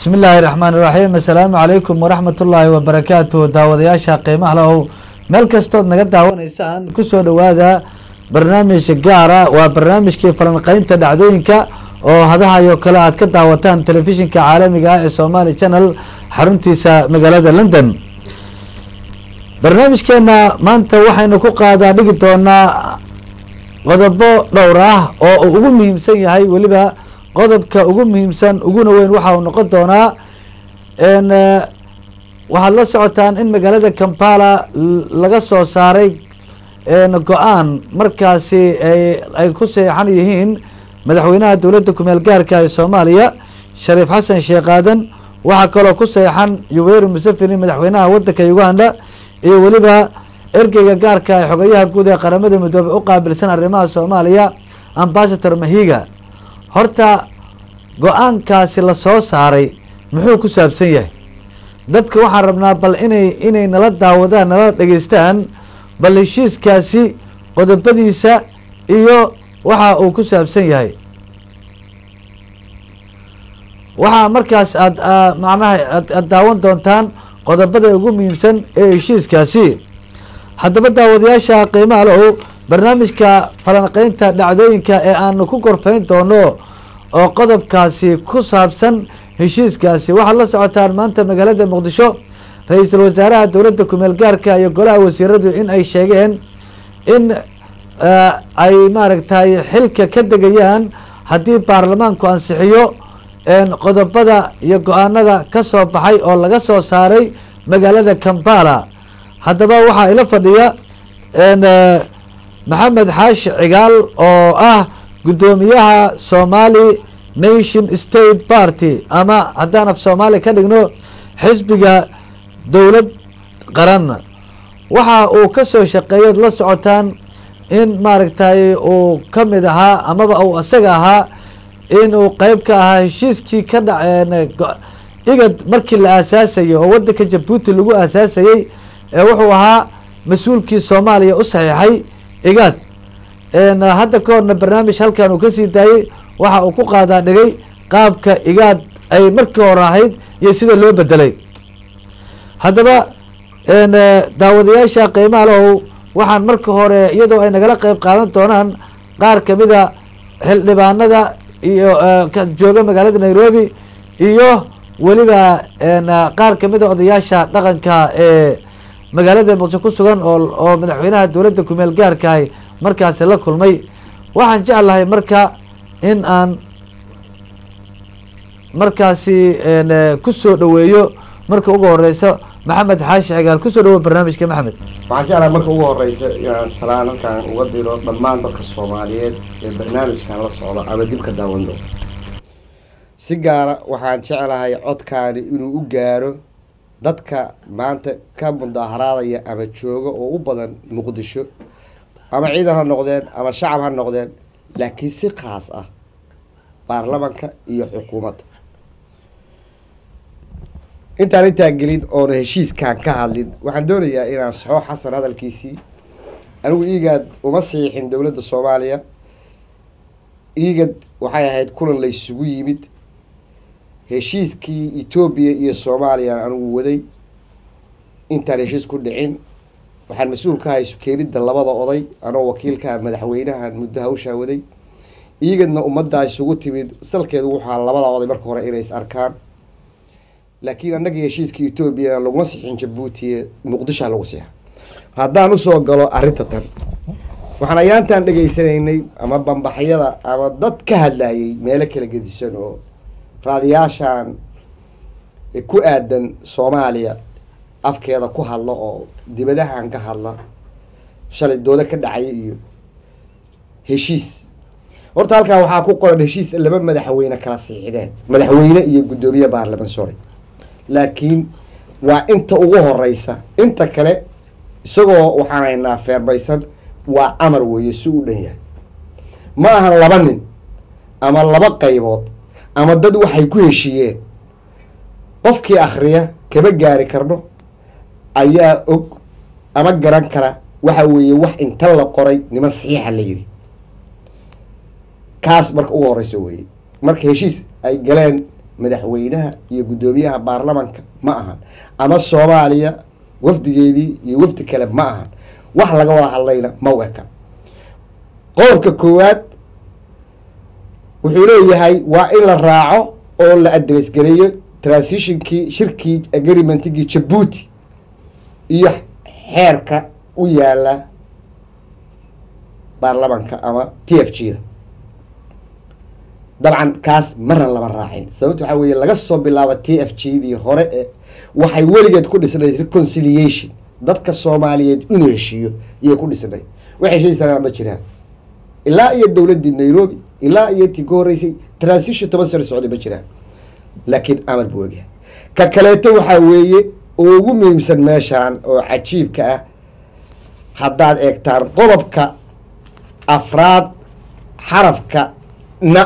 bismi illaahi raxmaan iraxiim assalaamu calaykum waraxmat ullaahi wabarakaatu daawadayaasha qiimaha lahow meel kastood naga daawanaysaan kusoo dhawaada barnaamij gaara waa barnaamijkii falanqeynta dhacdooyinka oo hadahayo kale aad ka daawataan telefishinka caalamiga ah ee somali channel xaruntiisa magaalada london barnaamijkeena maanta waxaynu ku qaadaa dhigi doonaa qodobo dhowr ah oo uu ugu muhiimsan yahay weliba qodobka ugu muhiimsan uguna weyn waxa uu noqon doonaa waxaad la socotaan in magaalada kampala laga soo saaray go-aan markaasi ay ku seexan yihiin madaxweynaha dowladda kumeel gaarka ee soomaaliya shariif xasan sheekh aadan waxaa kaloo ku seexan yuweri museveni madaxweynaha wadanka uganda iyo weliba ergeyga gaarka ee xogayaha guud ee qaramada midoobey u qaabilsan arrimaha soomaaliya ambasator mahiga horta go-aankaasi lasoo saaray muxuu ku saabsan yahay dadka waxaan rabnaa bal inay inay nala daawadaan nala dhegeystaan bal heshiiskaasi qodobadiisa iyo waxa uu ku saabsan yahay waxaa markaas aad macnaha aad daawan doontaan qodobada ugu muhiimsan ee heshiiskaasi haddaba daawadayaasha qiimaha lahow barnaamijka falanqeynta dhacdooyinka ee aanu ku gorfayn doono oo qodobkaasi ku saabsan heshiiskaasi waxaad la socotaan maanta magaalada muqdisho ra-iisul wasaaraha dowladda kumeel gaarka iyo golaha wasiiradu in ay sheegeen in ay maaragtay xilka ka degayaan haddii baarlamaanku ansixiyo qodobada iyo go-aanada ka soo baxay oo laga soo saaray magaalada kampala haddaba waxaa ila fadhiya maxamed xaashi cigaal oo ah guddoomiyaha somali nation state party ama haddaan af soomaali ka dhigno xisbiga dowlad qaran waxa uu ka soo shaqeeyood la socotaan in maaragtay uu ka mid ahaa amaba uu isaga ahaa in uu qeyb ka ahaa heshiiskii ka dhac igad markii la aasaasayay oo wadanka jabuuti lagu aasaasayey wuxuu ahaa mas-uulkii soomaaliya u saxiixay igad hadda ka horna barnaamij halkan uu kasii daayey waxa uu ku qaadaa dhigay qaabka igaad ay markii hore ahayd iyo sida loo bedelay haddaba daawadayaasha qiimaha lahow waxaan marka hore iyadoo ay nagala qeyb qaadan doonaan qaar kamida xildhibaanada iyo jooga magaalada nairobi iyo weliba qaar kamida odayaasha dhaqanka ee magaalada muqdisho ku sugan oo oo madaxweynaha dowladda kumeel gaarkaah markaasi la kulmay waxaan jeclahay marka in aan markaasi kusoo dhaweeyo marka ugu horeysa maxamed xaashi cigaal kusoo dhawo barnaamijka maxamed waxaan jeclahay marka ugu horeysa inaan salaan halkaan uga diro dhammaan dadka soomaaliyeed ee barnaamijkan la socdo ama dib ka daawan doono si gaara waxaan jeclahay codkaani inuu u gaaro dadka maanta ka mudaaharaadaya ama jooga oo u badan muqdisho ama ciidan ha noqdeen ama shacab ha noqdeen laakiin si khaas ah baarlamanka iyo xukuumadda intaan intaa gelin oona heshiiskaan ka hadlin waxaan doonayaa inaan saxo xasan hadalkiisii anigu iigad uma siixin dowladda soomaaliya iigad waxay ahayd kulan laysugu yimid heshiiskii etoobiya iyo soomaaliya anigu waday intaan heshiis ku dhicin waxaan mas-uul ka ahay sukeenidda labada oday anoo wakiilkaa madaxweynahan muddo hawshaa waday iigadna ummaddaa isugu timid salkeedu wuxaa labada oday marka hore inay is arkaan laakiin annagii heshiiskii etoobiya laguma sixin jabuuti muqdishoa lagu sixa haddaan usoo galo arrinta tan waxaan ayaantaan dhegaysanaynay ama bambaxyada ama dad ka hadlayay meelo kala gedisan oo raadiyaashan ku aadan soomaaliya afkeeda ku hadla oo dibadahan ka hadla shalay dooda ka dhacaya iyo heshiis horta halkaa waxaa ku qoran heshiis laba madaxweyne kala siixdeen madaxweyne iyo guddoomiye baarlaman sorry laakiin waa inta ugu horeysa inta kale isagoo waxaan haynaa feermaysan waa amar weeye si u dhan yahay ma ahan laba nin ama laba qaybood ama dad waxay ku heshiiyeen qofkii akriya kama gaari karno ayaa og ama garan kara waxa weeye wax inta la qoray niman saxiixa la yiri kaas marka ugu horeysa weeye marka heshiis ay galeen madaxweynaha iyo guddoomiyaha baarlamanka ma ahan ama soomaaliya wafdigeedii iyo wafdi kale ma ahan wax laga wada hadlayna ma u eka qodobka koowaad wuxuu leeyahay waa in la raaco oo la adress gareeyo transitionkii shirkii agreementigii jabuuti iyo xeerka u yaala baarlamanka ama t f g da dabcan kaas marna lama raacin sababta waxaa weeye laga soo bilaabo t f g dii hore ee waxay weligeed ku dhisnayd reconciliation dadka soomaaliyeed inuu heshiiyo iyay ku dhisnayd wax heshiisanaa ma jiraan ilaa iyo dowladdii nairobi ilaa iyo tii ka horreysay transition toban sano socday ma jiraan laakiin amar buu ogyahay ka kaleeto waxaa weeye oo ugu muhiimsan meeshaan oo cajiibka ah haddaad eegtaan qodobka afraad xarafka na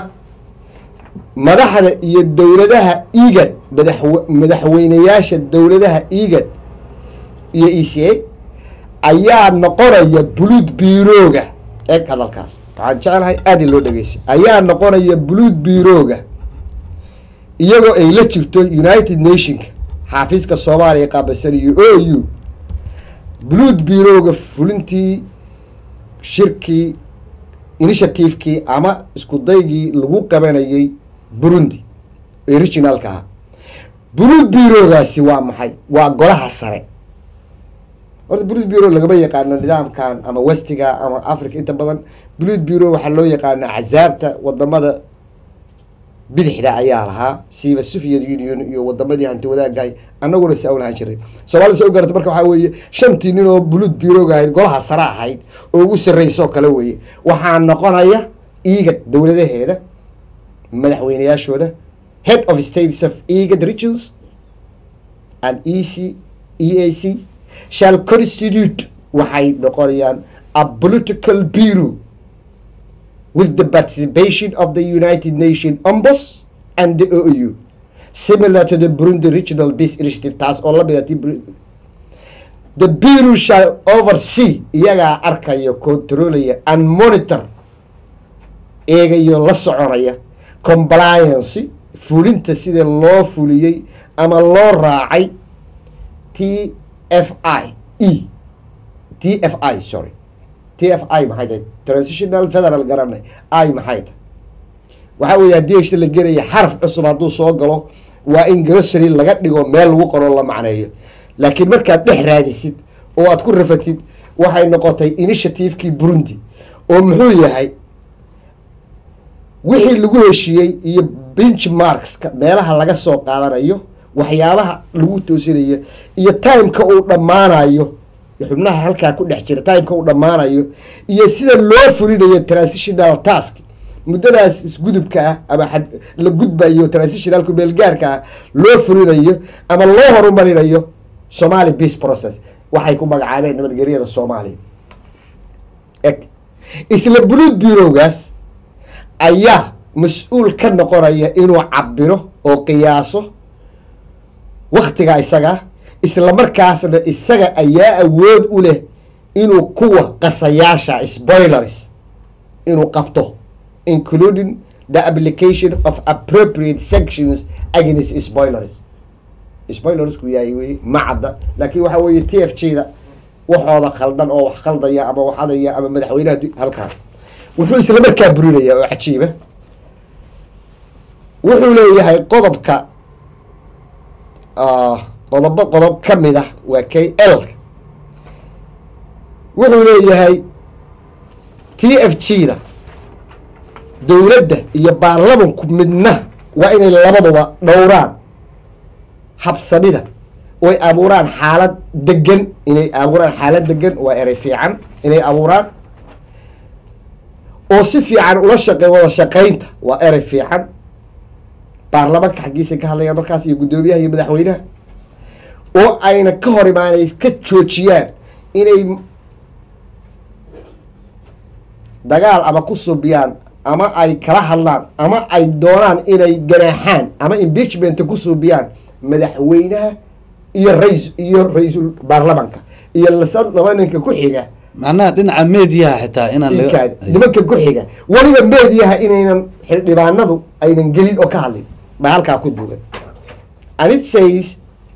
madaxda iyo dowladaha igad madaxw madaxweyneyaasha dowladaha igad iyo e c a ayaa noqonaya buluud biirooga eeg hadalkaas waxaan jecelahay aad in loo dhegeystay ayaa noqonaya buluud biirooga iyagoo ay la jirto united nationka xaafiiska soomaaliya qaabilsan iyo o u buluud biirooga fulintii shirkii initiativekii ama isku daygii lagu qabanayay burundi originalka ah buluud biiroogaasi waa maxay waa golaha sare horta buluud bureau lagama yaqaano nidaamkan ama westiga ama africa inta badan buluud bureau waxaa loo yaqaana cazaabta wadamada bidixda ayaa lahaa siiba soviet union iyo wadamadii hanti wadaagahay anaguna saa u lahaan jiray soomaalida sa u garata marka waxaa weeye shantii nin oo buluud bureauga ahayd golaha sare ahayd oo ugu sarreysoo kale weeye waxaa noqonaya igad dowladaheeda madaxweyneyaashooda head of states of igad regions and e c e a c shall constitute waxay noqonayaan a political bureau with the participation of the United Nations Ombus and the OU similar to the Burundi Regional Peace Initiative taas oo lamid ah the bureau shall oversee iyagaa arkaya controlaya and monitor eegayo la soconaya compliance fulinta sida loo fuliyey ama loo raacay t f i e t f i sorry t f i maxay tahay transitional federal garanay i maxay tahay waxaa weeye haddii heshta la gelaya xaraf cusub hadduu soo galo waa in grocery laga dhigo meel lagu qoro la macneeyo laakiin markaad dhex raadisid oo aad ku rafatid waxay noqotay initiativekii burundi oo muxuu yahay wixii lagu heshiiyey iyo benchmarkska meelaha laga soo qaadanayo waxyaabaha lagu toosinayo iyo timeka uu dhammaanayo xubnaha halkaa ku dhex jira timeka uu dhammaanayo iyo sida loo fulinayo transitional task muddadaas isgudubka ah ama xad la gudbayo transitionalku meelgaarka ah loo fulinayo ama loo horumarinayo somali peace process waxay ku magacaabeen nabadgelyada soomaaliya eg isla buluud bureaugaas ayaa mas-uul ka noqonaya inuu cabiro oo qiyaaso waktiga isaga isla markaasna isaga ayaa awood u leh inuu kuwa qasayaasha spoilers inuu qabto including the application of appropriate sanctions against spoilers spoilersku yahay wey macadda laakiin waxaa weeye t f g da waxooda khaldan oo wax khaldaya ama waxadaya ama madaxweynaha halkaan wuxuu isla markaa burinaya oo cajiiba wuxuu leeyahay qodobka qodobo qodob ka mid ah waa k l wuxuu leeyahay t f g da dowladda iyo baarlamanku midna waa inay labaduba dhowraan habsamida oy abuuraan xaalad degan inay abuuraan xaalad degan waa erey fiican inay abuuraan oo si fiican ula shaqey wada shaqaynta waa erey fiican baarlamanka xaggiisay ka hadlayaan markaas iyo guddoomiyaha iyo madaxweynaha oo ayna ka hor imaanay ka joojiyaan inay dagaal ama ku subiyaan ama ay kala hadlaan ama ay doonaan inay ganaaxaan ama impeachmenta ku suubiyaan madaxweynaha iyo rais iyo ra-iisul baarlamanka iyo laba ninka ku xiga macnaha dhinaca mediyaha xitaa inaan nimanka ku xiga weliba meediyaha inaynan xildhibaanadu aynan gelin oo ka hadlin baa halkaa ku duugan and it says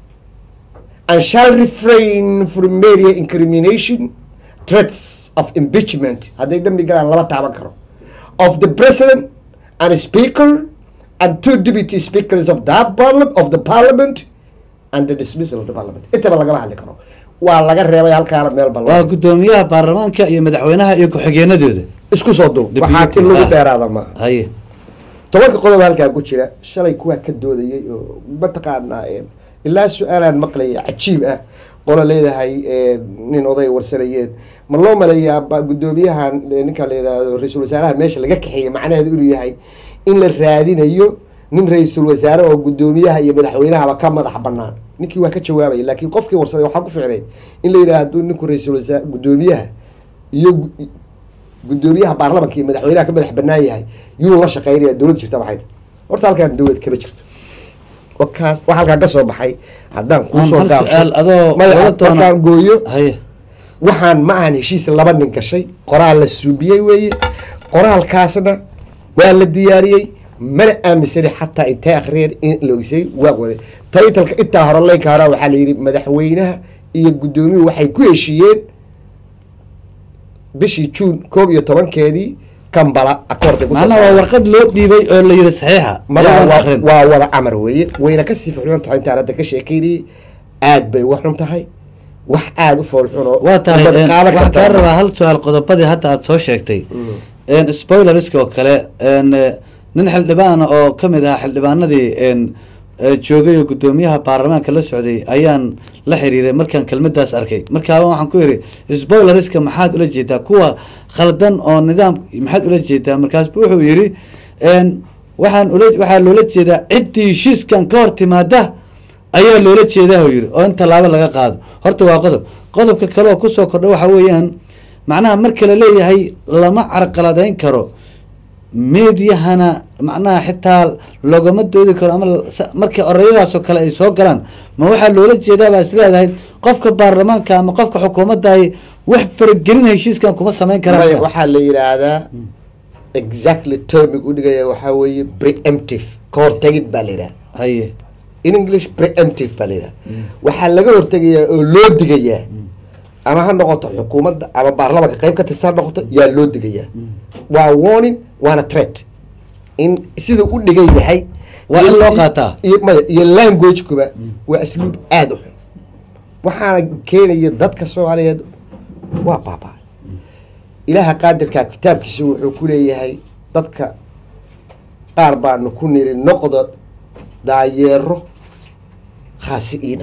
and shall refrain from media incrimination threats of impeachment hadday dambi galaan lama taaban karo of the president and speaker and two deputy speakers of that parliament of the parliament and the dismissal of the parliament intaba lagama hadli karo waa laga reebay halkaana meel bal waa guddoomiyaha baarlamaanka iyo madaxweynaha iyo ku-xigeenadooda isku soo duub Deputy, waxaa in lagu ah. dheeraada maaha haye tobanka qodob halkaa ku jira shalay kuwaa ka doodayay oo mataqaanaa een, ilaa su-aalaan maqlaya cajiib ah qola leedahay een, nin oday warsanayeen ma loo maleeyaa ba- guddoomiyahan eh, ninka la yidhaahdo ra-iisul wasaaraha meesha laga kaxeeyey macnaheedu inuu yahay in la raadinayo nin ra-iisul wasaare oo guddoomiyaha iyo madaxweynahaba ka madax banaan ninkii waa ka jawaabaya laakiin qofkii warsaday waxaa ku ficnayd in la yidhaha hadduu ninku ra-iisul wasaare guddoomiyaha iyo gu- guddoomiyaha baarlamanka iyo madaxweynaha ka madax banaan yahay yuu la shaqeynaya dowladda jirta maxay tahay horta halkaan dowlad kama jirto wakaas wax halkaan ka soo baxay haddaan Aan kuusoo hal su-aal adoo maya wada doona- markaan gooyo haye waxaan ma ahan heshiis laba nin gashay qoraal la suubiyey weeye qoraalkaasna waa la diyaariyey mana aaminsani xataa intay akhriyeen in la ogisay waa wada taytalka intaa hore leynka hore waxaa la yidhi madaxweynaha iyo guddoomiyuhu waxay ku heshiiyeen bishii juun koob iyo tobankeedii kambala akoorday kusoo macnaha waa saareen. warqad loo dhiibay oo la yidhi saxiixa madaxa iyagoon waa- akhrin. waa wada amar weeye wayna kasii fuxun tahay intaan hadda ka sheekeynayay aad bay uga xun tahay wax aada u foolxun oo waa tahay ummad een, qaadan waxaan karta. kaa rabaa hal su-aal qodobadii hadda aad soo sheegtay een, spoileriska oo kale een, eh, nin xildhibaana oo kamid ahaa xildhibaanadii een, eh, joogay oo guddoomiyaha baarlamaanka la socday ayaan la xiriiray markaan kelmadaas arkay markaaba waxaan ku yidhi spoileriska maxaad ula jeedaa kuwa khaldan oo nidaam maxaad ula jeedaa markaasbu wuxuu yidhi een, waxaan ula waxaa loola jeedaa ciddii heshiiskan ka hor timaada ayaa loola jeedaa uu yidhi oo in tallaabo laga qaado horta waa qodob qodobka kale oo kusoo kordha waxa weeyaan macnaha marka la leeyahay lama carqaladeyn karo meediyahana macnaha xitaa loogama doodi karo ama sa- marka orayadaasoo kale ay soo galaan ma waxaa loola jeedaa baa is leedahay qofka baarlamaanka ama qofka xukuumaddaay wax faragelin heshiiskan kuma samayn Maya, karaan waxaa la yidhaahdaa exactly termig u dhigaya waxaa weeye preemptive ka hortegid baa la yidhaha haye in english preemptive baa la yidhaha waxaa laga hortegayaa oo loo digayaa ama ha noqoto xukuumadda ama baarlamanka qayb ka tirsan ha noqoto yaa loo digayaa waa warning waana threat in siduu u dhigan yahay Waa in loo iyo- qaataa. iyo maya iyo language-kuba waa asluub aada u xun waxaana keenaya dadka soomaaliyeed waa baabaa ilaaha qaadirkaa kitaabkiisa wuxuu ku leeyahay dadka qaar baanu ku niri noqda daayeero khaasi'iina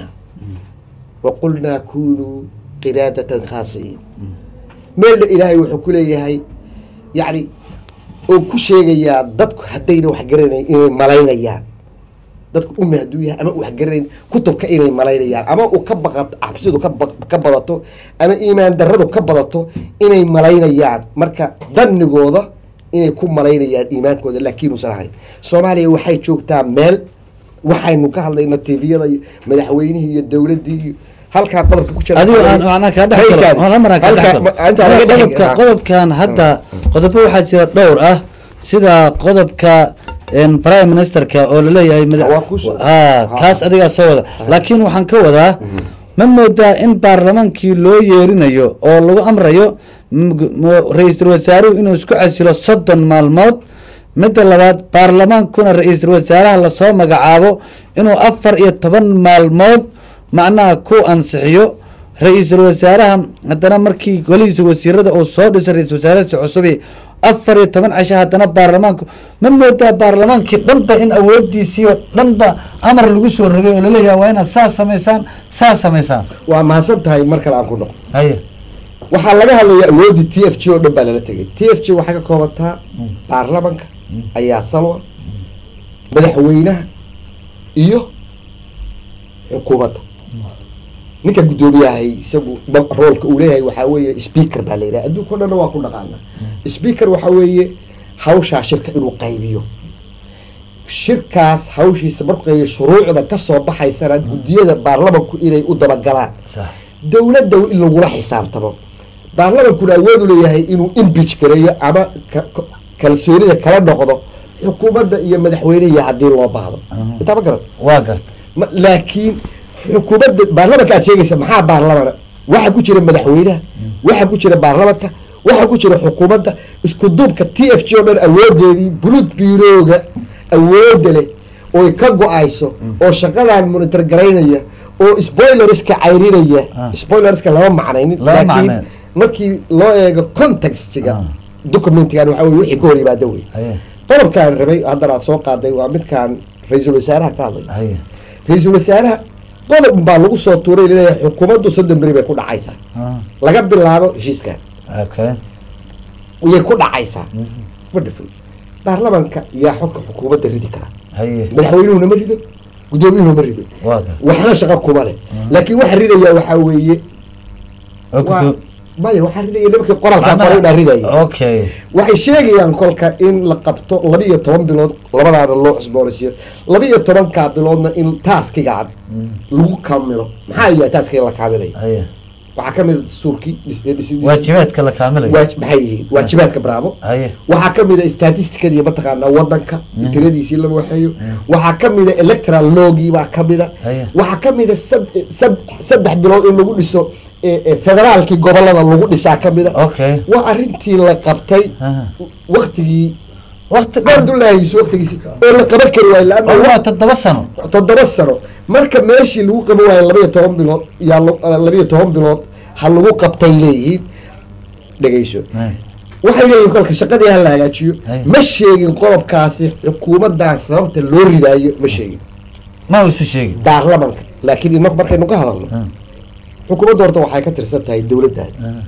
wa qulnaa kunuu qiraadatan khaasi'iin meelna ilaahay wuxuu ku leeyahay yacni oo ku sheegayaa dadku haddayna wax garanayn inay malaynayaan dadku umi hadduu yahay ama wax garanayn kutubka inay malaynayaan ama uu ka baqato cabsidu ka ba- ka badato ama iimaan darradu ka badato inay malaynayaan marka dannigooda inay ku malaynayaan iimaankooda laakiin uusan ahayn soomaaliya waxay joogtaa meel waxaynu ka hadlayno tviyada iyo madaxweynihii iyo dowladdii iyo halkaa qodobka ku jira adigo aan macnaa kaa dhex galo Halkaan- aan maraan kaa dhex halkaan- galo intaan laga dhex- qodobka ah. qodobkan hadda qodobo waxaa jira dhowr ah sida qodobka een, prime ministerka oo laleeyahay mada- Waa ku soo- Ah, kaas adigaa soo wada laakiin waxaan ka wadaa ma moodaa in baarlamaankii loo yeerinayo oo lagu amrayo m- m- ra-iisul wasaaruhu inuu isku casilo soddon maalmood midda labaad baarlamaankuna ra-iisul wasaaraha lasoo magacaabo inuu afar iyo toban maalmood macnaha ku ansixiyo ra-iisul wasaaraha haddana markii golihiisa wasiirada uu soo dhisay ra-isul wasaarahasi cusubi afar iyo toban cisho haddana baarlamaanku ma moodaa baarlamaankii dhanba in awoodiisii oo dhanba amar lagu soo rogay oo laleeyahay waa inaad saas samaysaan saas samaysaan waa mahadsan tahay mar kale aan ku noqo haye waxaa laga hadlayaa awooddii t f g oo dhan baa lala tegay t f g waxay ka koobantaa baarlamanka ayaa salwa madaxweynaha iyo xukuumadda ninka guddoomiyahay isagu ma- roolka uu leeyahay waxaa weeye speaker baa la yidhaha adduunka o dhanna waa ku dhaqaana speaker waxaa weeye hawshaa shirka inuu qaybiyo shirkaas hawshiisa markuu qaybiyo shuruucda kasoo baxaysana guddiyada baarlamanku inay u dabagalaan sax dowladda in lagula xisaabtamo baarlamankuna awood u leeyahay inuu imbij gareeyo ama ka- ka- kalsoonida kala noqdo xukuumadda iyo madaxweynehiya haddii loo baahdo intaa ma garan waa garta Ma- laakiin xukuumadda baarlamanka aad sheegaysa maxaa baarlamana waxa ku jira madaxweynaha waxa ku jira baarlamanka waxa ku jira xukuumadda isku duubka t f g oo dhan awoodeedii bulud biirooga awooda leh oy ka go-ayso oo shaqadan monitor garaynaya oo spoilerska cayrinaya Ah. spoilerska lama macnaynin Lama laakiin macnayn. markii loo eego contextiga Ah. documentigan waxa weye wixii ka hor yimaada wey haye qodobkaan rabay haddana aad soo qaaday waa midkaan ra-iisul wasaaraha ka hadlay haye ra-iisul wasaaraha qodob baa lagu soo tuuray leeyahay xukuumaddu soddon beri bay ku dhacaysaa ah, laga bilaabo heshiiskan okay yay ku dhacaysaa wonderful baarlamanka yaa xogka xukuumadda ridi kara haye madaxweynuhuna ma rido guddoomiyuhuna ma rido waa garta waxna shaqo kuma leh laakiin waxa ridaya waxaa weeye oo waa- kutu- maya waxaa ridaya nimankii qoraalkaa qoray baa ridaya okay waxay sheegayaan kolka in la qabto laba iyo toban bilood labadaana loo cusboonaysiiyo laba iyo tobankaa biloodna in taaskigaan lagu kamilo maxaa yahay taaskiga la kaamilayo haye waxaa ka mid a dastuurkii dhis- dhis- dhis- waajibaadka la kaamilayo waaj- maxay yihiin waajibaadka bravo haye waxaa ka mid a statisticadii mataqaanaa wadanka tiradiisii la waxeeyo waxaa ka mid a electoral logii baa ka mid a Haya. waxaa ka mid a sad- sad- saddex bilood in lagu dhiso e- e, federaalkii gobolada lagu dhisaa ka mid a okay waa arrintii la qabtay Aha. waktigii waqti dheer cabdullaahi yuusuf waktigiisi oo la qaban kari waayo oo waa laanna toddoba sano toddoba sano marka meeshii lagu qaban waayo labaiyo toban bilood yaa la- labaiyo toban bilood ha lagu qabtay leeyihiin dhegeyso Haye. waxay leeyihin kolka shaqadii ha la hagaajiyo Ay. ma sheegin qodobkaasi xukuumaddan sababta loo ridaayo ma sheegin ma uusa sheegin baarlamanka laakiin inagu markaynu ka hadalno Ah. xukuumadda horta waxay ka tirsan tahay dowladdan Ah.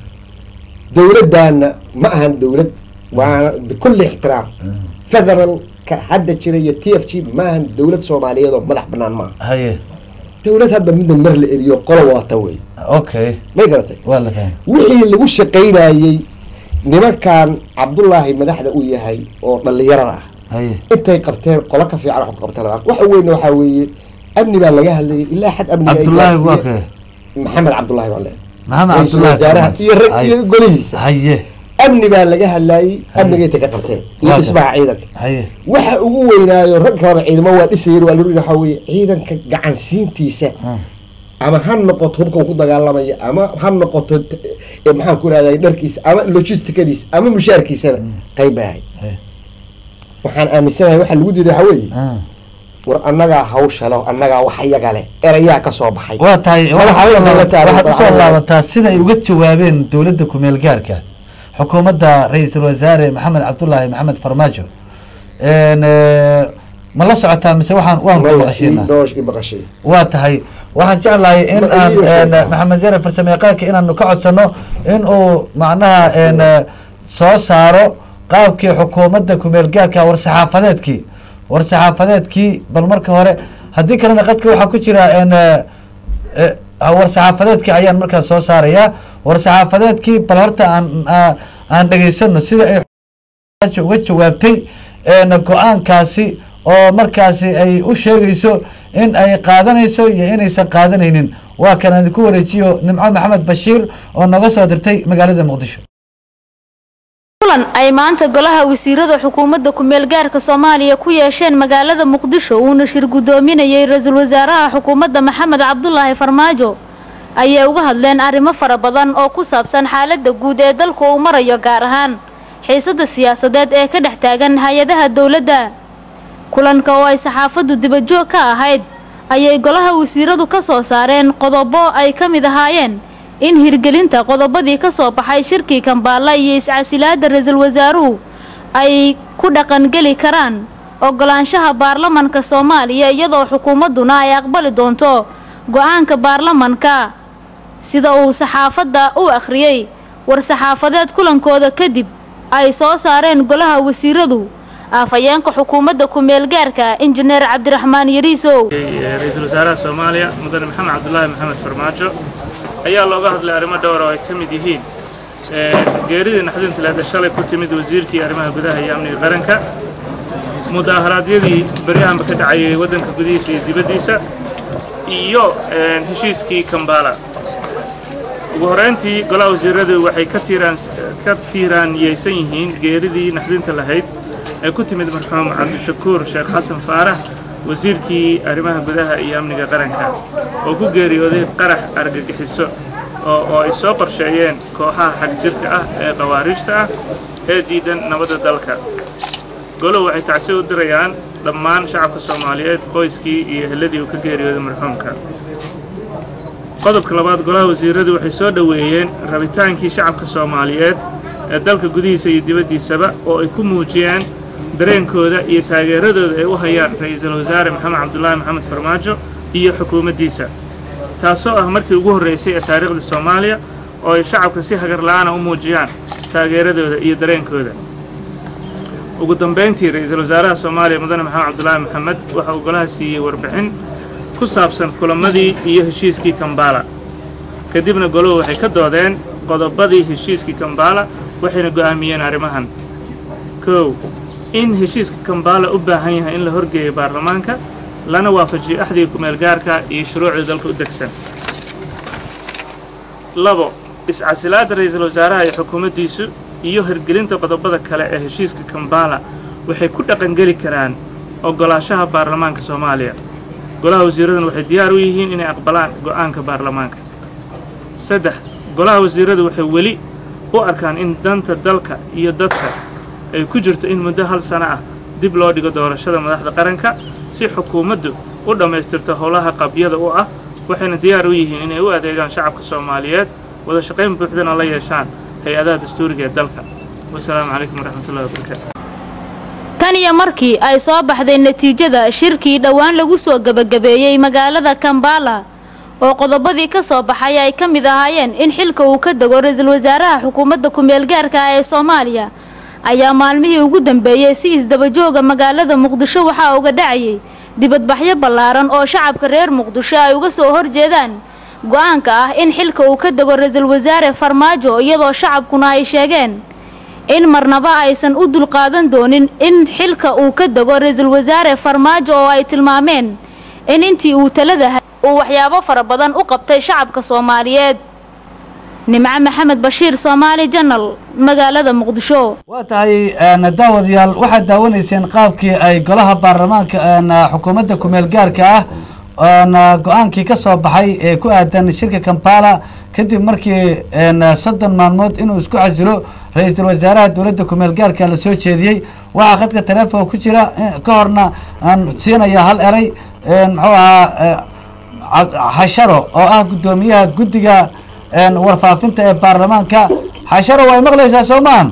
dowladdaana ma ahan dowlad waana bikulli ixtiraam federalka hadda jira iyo t f g ma ahan dowlad soomaaliyeed oo madax banaan maaha haye dowlad hadda midna mar la eliyo qolo wadata wey okay may garatay waa la fahmay wixii lagu shaqaynayey nimankan cabdullaahi madaxda uu yahay oo dhallinyarada ah haye intay qabteen qolo ka fiican wax ku qabteen waxa weyne waxaa weeye amni baa laga hadlayay ilaa xad amniga ay cabdullaahi waa gaarsiiyeen. kee maxamed cabdullaahi baa le maxamed ra-iisul cabdullaahi wasaaraha iyo rag Haye. iyo golihiisa haye amni baa laga hadlayay amniga intay ka qabteen iyo Waa dhismaha ciidanka haye waxa ugu weynaayo rag kaleba ciidamo waa dhisayeen waa lori waxaa weeye ciidanka gacansiintiisa Ah. ama ha noqoto hubka uu ku dagaalamaya ama ha noqoto t- eh, maxaan ku rahday dharkiisa ama logisticadiisa ama mushaarkiisana qayb bay ahayd Haye. waxaan aaminsanahay waxa lagu diiday waxaa weeye Ah. war annagaa hawsha leh annagaa wax iyaga leh erayaa ka soo baxay waa tahay Madaxa waxaad usoo weyn laabataa- lala waxaad usoo taagan. laabataa sida ay uga jawaabeen dowladda kumeel gaarka xukuumadda ra-iisul wasaare maxamed cabdullaahi maxamed farmaajo En, eh, ma la socotaa mise waxaan waan ku Maya, maqashiinaa ii doosh ii maqashay waa tahay waxaan jeclahay in Ma- aan iyo en, sheekha. maxamed yare farsamo yaqaanka inaanu ka codsano in uu macnaha en, eh, soo saaro qaabkii xukuumadda kumeel gaarka war-saxaafadeedkii war-saxaafadeedkii bal marka hore haddii kalena qadka waxaa ku jira en, eh, eh, war-saxaafadeedkii ayaan markaas soo saarayaa war-saxaafadeedkii bal horta aan aa- aan dhegaysano sida ay xukuumadda uga jawaabtay en, go-aankaasi oo markaasi ay u sheegayso in ay qaadanayso iyo inaysan qaadanaynin waa kan aan idinku wareejiyo nimco maxamed bashiir oo naga soo dirtay magaalada muqdisho kulan ay maanta golaha wasiirada xukuumadda ku-meel gaarka soomaaliya ku yeesheen magaalada muqdisho uuna shir guddoominayay ra-iisul wasaaraha xukuumadda maxamed cabdulaahi farmaajo ayay uga hadleen arrimo fara badan oo ku saabsan xaaladda guud ee dalku uu marayo gaar ahaan xiisadda siyaasadeed ee ka dhex taagan hay-adaha dowladda kulanka oo ay saxaafaddu dibajoog ka ahayd ayay golaha wasiiradu ka soo saareen qodobo ay ka mid ahaayeen in hirgelinta qodobadii ka soo baxay shirkii kambaalla iyo iscasilaadda ra-iisul wasaaruhu ay ku dhaqangeli karaan ogolaanshaha baarlamanka soomaaliya iyadoo xukuumadduna ay aqbali doonto go-aanka baarlamanka sida uu saxaafadda u akhriyey war-saxaafadeed kulankooda kadib ay soo saareen golaha wasiiradu afhayeenka xukuumadda ku-meel gaarka injineer cabdiraxmaan yariisow ra-iisul wasaaraha soomaaliya mudane maxamed cabdulaahi maxamed farmaajo ayaa looga hadlay arrimo dhowr oo ay ka mid yihiin geeridii naxdinta leeda shalay ku timid wasiirkii arrimaha gudaha iyo amniga qaranka mudaaharaadyadii beryahanba ka dhacayay waddanka gudihiisa iyo dibaddiisa iyo heshiiskii kambaala ugu horrayntii golaha wasiiradu waxay ka tiiraan ka tiiraanyeysan yihiin geeridii naxdinta lahayd ee ku timid marxuum cabdishakuur sheekh xasan faarax wasiirkii arrimaha gudaha iyo amniga qaranka oo ku geeriyooday qarax argagixiso oo oo ay soo qorsheeyeen kooxaha xagjirka ah ee khawaarijta ah ee diidan nabadda dalka golow waxay tacsi u dirayaan dhammaan shacabka soomaaliyeed qoyskii iyo eheladii uu ka geeriyooday marxuumka qodobka labaad golaha wasiiradu waxay soo dhoweeyeen rabitaankii shacabka soomaaliyeed ee dalka gudihiisa iyo dibaddiisaba oo ay ku muujiyeen dareenkooda iyo taageeradooda ay u hayaan ra'iisul wasaare maxamed cabdulaahi maxamed farmaajo iyo xukuumaddiisa taasoo ah markii ugu horraysay ee taariikhda soomaaliya oo ay shacabka si hagar la'aana u muujiyaan taageeradooda iyo dareenkooda ugu dambayntii ra'iisul wasaaraha soomaaliya mudane maxamed cabdulaahi maxamed waxa uu golaha siiyey warbixin ku saabsan kulamadii iyo heshiiskii kambala kadibna goluhu waxay ka doodeen qodobadii heshiiskii kambala waxayna go'aamiyeen arrimahan kow in heshiiska kambala u baahan yahay in la horgeeyo baarlamaanka lana waafajiyo axdiga kumeelgaarka iyo shuruucda dalka u degsan labo iscasilaadda ra'iisul wasaaraha iyo xukuumaddiisu iyo hirgelinta qodobada kale ee heshiiska kambala waxay ku dhaqangeli karaan oggolaashaha baarlamaanka soomaaliya golaha wasiiraduna waxay diyaar u yihiin inay aqbalaan go'aanka baarlamaanka saddex golaha wasiiradu waxay weli u arkaan in danta dalka iyo dadka ay ku jirto in muddo hal sano ah dib loo dhigo doorashada madaxda qaranka si xukuumaddu u dhammaystirto howlaha qabyada u ah waxayna diyaar u yihiin inay u adeegaan shacabka soomaaliyeed wada shaqayn buuxdana la yeeshaan hay-adaha dastuuriga ee dalka wasalaamu calaykum waraxmatullahi wabarakaatu tan iyo markii ay soo baxday natiijada shirkii dhowaan lagu soo gebagabeeyey magaalada kambala oo qodobadii ka soo baxay ay ka mid ahaayeen in xilka uu ka dego ra-iisul wasaaraha xukuumadda ku-meelgaarka ah ee soomaaliya ayaa maalmihii ugu dambeeyey si isdabajooga magaalada muqdisho waxaa uga dhacayay dibadbaxyo ballaaran oo shacabka reer muqdisho ay uga soo horjeedaan go-aanka ah in xilka uu ka dego ra-iisul wasaare farmaajo iyadoo shacabkuna ay sheegeen in marnaba aysan u dulqaadan doonin in xilka uu ka dego ra-iisul wasaare farmaajo oo ay tilmaameen in intii uu talada uu waxyaabo fara badan u qabtay shacabka soomaaliyeed nimco maxamed bashiir soomaali janal magaalada muqdisho waa tahay daawadayaal waxaad daawanayseen qaabkii ay golaha baarlamaanka xukuumadda kumeel gaarka ah go-aankii ka soo baxay ee ku aadan shirka kampala kadib markii soddon maalmood inuu isku casilo ra-iisul wasaaraha dowladda kumeel gaarka la soo jeediyey waxaa khadka taleefon ku jira ka horna aan siinaya hal eray muxuu ahaa xasharo oo ah guddoomiyaha guddiga warfaafinta ee baarlamaanka xasharo way maqlaysaa soo maahan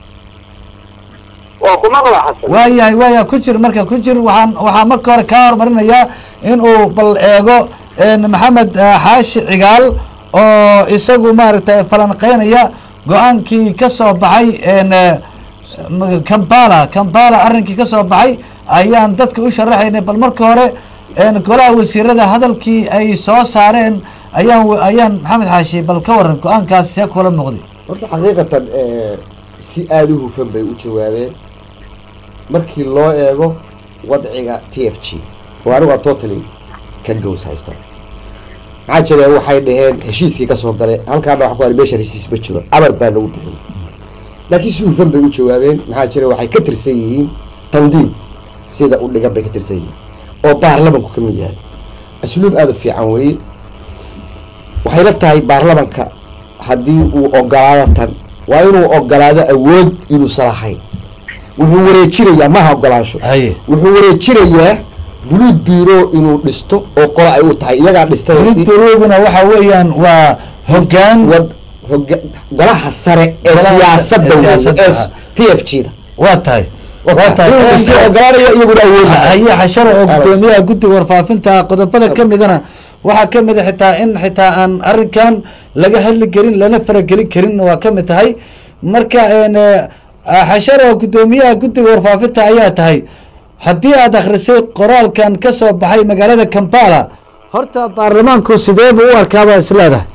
waa ku maqla xasan waayahay waaya ku jir marka ku jir waxaan waxaa marka hore kaa hormarinayaa inuu bal eego maxamed xaashi cigaal oo isagu maaragtay falanqeynaya go-aankii ka soo baxay kampala kampala arrinkii ka soo baxay ayaan dadka u sharaxaynay bal marka hore golaha wasiirada hadalkii ay soo saareen ayaan ayaan maxamed xaashi bal ka waran go-aankaas see kula muuqday horta xaqiiqatan si aada u hufan bay u jawaabeen markii loo eego wadciga t f g oo anigaa totally ka gows haysta maxaa jira waxay dhaheen heshiiskii kasoo gale halkaana waa ku ari meesha heshiis ma jiro amar baa lagu bixiyay laakiin si hufan bay u jawaabeen maxaa jira waxay ka tirsan yihiin tandiim sida u dhigan bay ka tirsan yihiin oo baarlamanku ka mid yahay asluub aada u fiican weeye waxay la tahay baarlamanka haddii uu ogolaado tan waa inuu ogolaado awood inuusan lahayn wuxuu wareejinayaa maha ogolaansho haye wuxuu wareejinayaa buluud biro inuu dhisto oo qola ay u tahay iyagaa dhistay rid beruguna waxa weeyaan waa hoggaan wad hoga golaha sare ee Golaha siyaasadda ee weeye siyaasadda, ee ah. t f g da waa tahay waa tahay inuu dhisto ogolaanaya iyaguna awood haye xasharo oo guddoomiyaha guddiga warfaafinta qodobada ka midana waxaa ka mid a xitaa in xitaa aan arrinkan laga hadli karin lana faragelin karin waa ka mid tahay marka xasharo oo guddoomiyaha guddiga warfaafinta ayaa tahay haddii aad akhrisay qoraalkan ka soo baxay magaalada kampala horta baarlamaanku sidee buu u arkaabaa isleedahay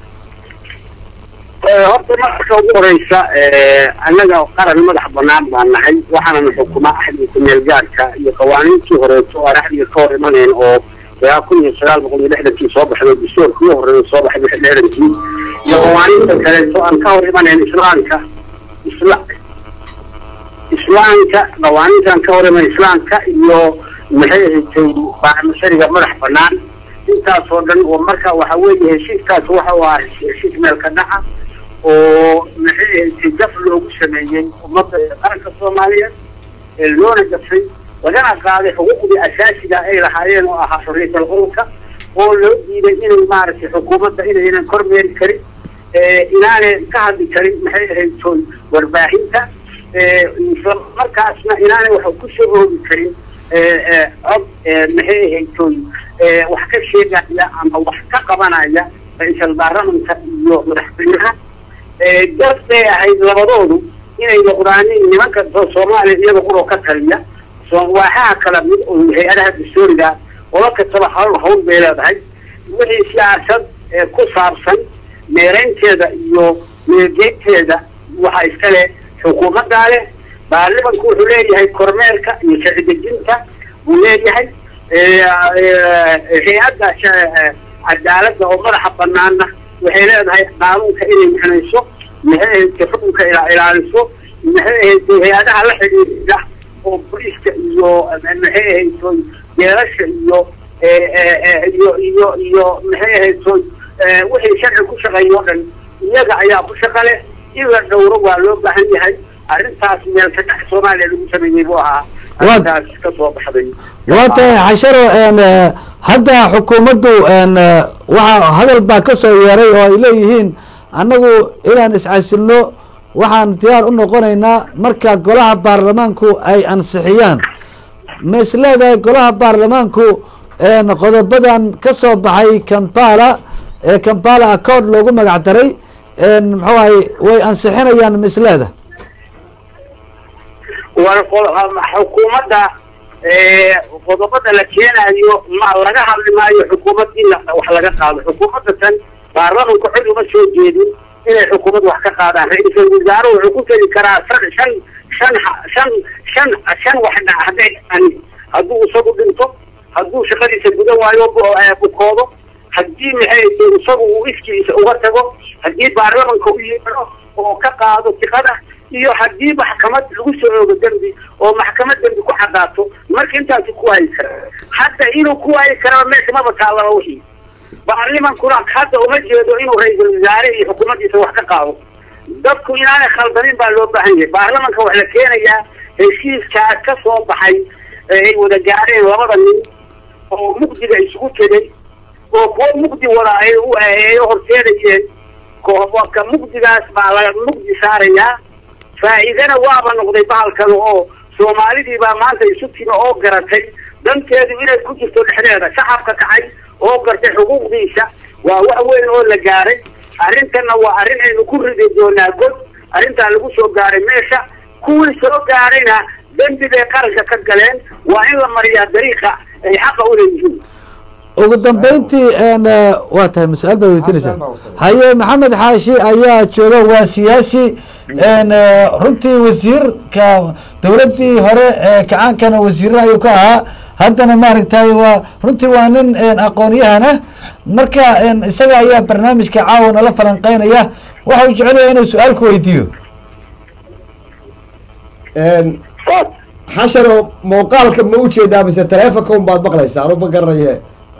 horta marka ugu horeysa annaga qaran madax banaan baan nahay waxaanana xukuma axdiga kumeel gaarka iyo qawaaniintii horeeto aan axdiga ka hor imanayn oo ilaa kun iyo sagaal boqol iyo lixdankii soo baxday dastuurkii horeeya soo baxay lix lixdankii iyo qawaaniinta kaleeto aan ka hor imanayn islaamka isla islaamka qawaaniintan ka horima islaamka iyo maxay ahayd baarmashariga madax banaan intaasoo dhan oo marka waxa weeye heshiiskaas waxa uu ahaa heshiis meelka dhaca oo maxay ahayd jaf loogu sameeyey ummadda qaranka soomaaliyeed ee loona jafay lagana qaaday xuquuqdii asaasiga ay lahaayeen oo ahaa xorriyatal qowlka oo loo diiday inay maaragtay xukuumadda inaynan kormeeri karin inaanay ka hadli karin maxay ahayd toy warbaahinta isla markaasna inaanay wax ku soo oogi karin cod maxay ahayd toy wax ka sheegaya ama wax ka qabanaya ra-iisal baarlamanka iyo madaxweynaha dad bay ahayd labadoodu inay noqdaanin nimanka soomaaliya iyada quroo ka taliya waaxaha kala mid oo hay-adaha dastooriga ola kastaba hawl hawl bay leedahay wixii siyaasad ku saabsan meeraynteeda iyo meelgeynteeda waxaa iska leh xukuumaddaa leh baarlimanku wuxuu leeyahay kormeerka iyo sharci dejinta buu leeyahay hay-adda cadaaladda oo madaxa banaana waxay leedahay qaanuunka inay micnayso maxay ahayd xukunka ilaaliso maxay ahayd hay-adaha la xidhiidha oo boliiska iyo maxay ahayd jeelasha iyo iyo iyo iyo maxay ahayd wixii sharci ku shaqeeya o dhan iyaga ayaa ku shaqa leh in la dhowro waa loo baahan yahay arrintaas meel ka dhex soomaaliya lagu sameeyey buu ahaa arrintaas ka soo baxday waa tahay xasharo hadda xukuumaddu waxaa hadal baa ka soo yeeray oo ay leeyihiin annagu inaan iscasilno waxaan diyaar u noqonaynaa marka golaha baarlamaanku ay ansixiyaan ma is leedahay golaha baarlamaanku qodobadan ka soo baxay kampala ee kampala accord loogu magac daray muxuu ahay way ansixinayaan ma is leedahay xukuumadda qodobada la keenayo ma laga hadli maayo xukuumad in wax laga qaado xukuumadda tan baarlamanku cid uma soo jeedin inay xukuumad wax ka qaadaan ra-iisul wasaare wuxuu ku tegi karaa shan shan shan shan shan shan wax dhac hadday dhacaan hadduu isagu dhinto hadduu shaqadiisa gudan waayo bukoodo haddii maxay isagu uu iskiisa uga tago haddii baarlamanka u yeedho oo ka qaado tiqada iyo haddii maxkamad lagu soo oogo dembi oo maxkamad dembi ku cadaato marka intaasi ku waayi kara hadda inuu ku waayi karaba meesha maba taalaba wixii baarlimankuna hadda uma jeedo inuu ra-iisul wasaare iyo xukuumaddiisa wax ka qaado dadku inaanay khaldamin baa loo baahan yahay baarlamanka wax la keenayaa heshiiskaa ka soo baxay ay wada gaareen labada nin oo mugdiga isugu tegay oo kuwo mugdi wada ay ay horseedayeen ka mugdigaas baa laga mugdi saarayaa faa'iidana waaba noqday bahalkan oo soomaalidii baa maanta isu timi oo garatay danteedu inay ku jirto dhexdeeda shacabka kacay oo gartay xuquuqdiisa waa wax weyn oo la gaaray arrintanna waa arrin aynu ku ridi doonaa god arrintaa lagu soo gaaray meesha kuwii soo gaarayna dembi bay qaranka ka galeen waa in la mariyaa dariiqa ay xaqa u leeyihiin ugu dambeyntii waa tahay mas-aal baa weydiinaysaa haye maxamed xaashi ayaa jooga waa siyaasi runtii wasiirka dowladdii hore ee kacaankana wasiirra ayuu ka ahaa haddana maaragtay waa runtii waa nin aqoon-yahana marka isaga ayaa barnaamijka caawa nala falanqeynaya waxa uu jecelyahay inuu su-aal ku weydiiyo xasharo muuqaalka ma ujeedaa mise taleefonka un baad maqlaysaa anu ma garanaye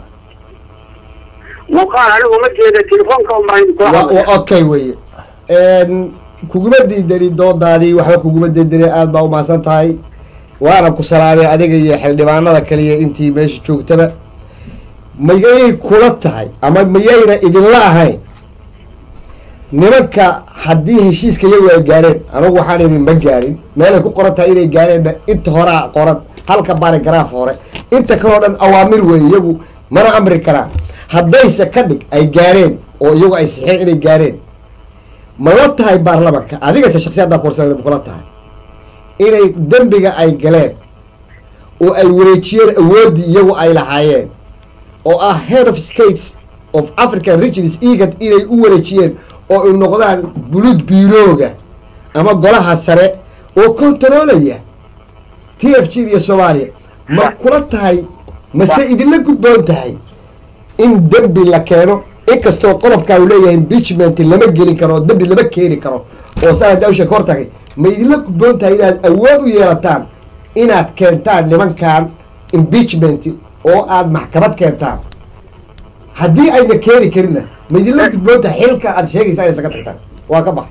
muuqaal anigu ma jeeda telefoonka wa okay weye kuguma diidani doodaadii waxba kuguma diidani aada baa umahadsan tahay waana ku salaamay adiga iyo xildhibaanada kaliya intii meesha joogtaba mayay kula tahay ama mayayna idinla ahayn nimanka haddii heshiiska iyagu ay gaareen anagu waxaan idin ma gaarin meelay ku qoran tahay inay gaareenna inta horaa qoran halka barigaraaf hore inta kaleo dhan awaamir weeye iyagu mana amri karaan haddayse ka dhig ay gaareen oo iyagu ay sixeen inay gaareen ma la tahay baarlamanka adigase shaksiyaddaa kuwarsan ma kula tahay inay dembiga ay galeen oo ay wareejiyeen awooddii iyagu ay lahaayeen oo ah head of states of african regions egad inay u wareejiyeen oo ay noqdaan bulud biirooga ama golaha sare oo kontaroolaya t f g iyo soomaaliya ma kula tahay mase idinla gudboon tahay in dembi la keeno inkastoo qodobkaa uu leeyahay impeachment lama gelin karo oo dembi lama keeni karo oo sanad awsha ka hor tagay ma idinla gudboon tahay inaad awood u yeelataan inaad keentaan nimankan impeachment oo aad maxkamad keentaan haddii ayna keeni karinna ma idinla gudboon tahay xilka aad sheegaysaa inay isaga tagtaan waa ka bax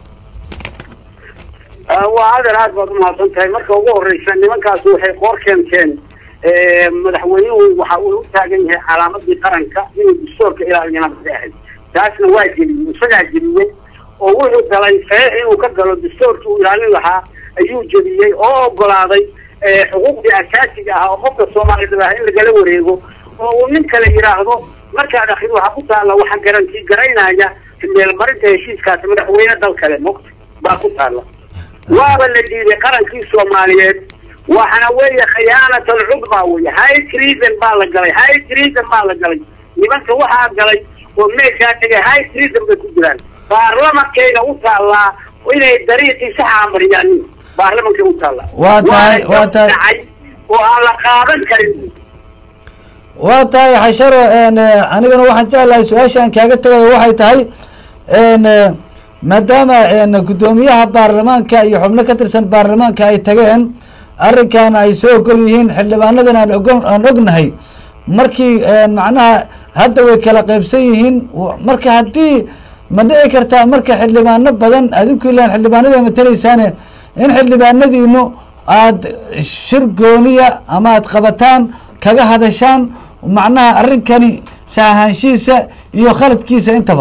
waa adeer aad baad umahadsan tahay marka ugu horeysa nimankaas waxay qoor keenteen madaxweynuhu waxa uu u taagan yahay calaamadii qaranka inuu dastuurka ilaaliyana bay ahayd taasna waa geliyey isagaa geliyey oo wuxuu galay saxiix inuu ka galo dastuurkii uu ilaalin lahaa ayuu jebiyey oo ogolaaday xuquuqdii asaasiga ah oo qofka soomaalida ah in lagala wareego oo uu nin kale yidhaahdo markaad akrid waxaa ku taalla waxa garantii garaynaya meelmarinta heshiiskaasi madaxweyne dal kale mogta baa ku taalla waaba la diiday qarankii soomaaliyeed waxana weeye khiyaanat alcudba weye high treason baa la galay high treason baa la galay nimanka waxaa galay oo meeshaa tegay high treason bay ku jiraan baarlamankayna u taallaa inay dariiqii saxa mariyaan baarlamankay u taallaa Waa tahay- waa tahay- dhacay oo aan la qaadan karin waa tahay xasharo n anigana waxaan jeclahay su-aashaan kaaga tegayo waxay tahay n maadaama n guddoomiyaha baarlamaanka iyo xubno ka tirsan baarlamaanka ay tageen arrinkan ay soo ogol yihiin xildhibaanadan aan ogo- aan ognahay markii macnaha hadda way kala qeybsan yihiin w- marka haddii ma dhici kartaa marka xildhibaano badan adinku ilaan xildhibaanada mataleysaane in xildhibaanadiinu aad shir gooniya ama aad qabataan kaga hadashaan macnaha arrinkani saahaanshihiisa iyo khaladkiisa intaba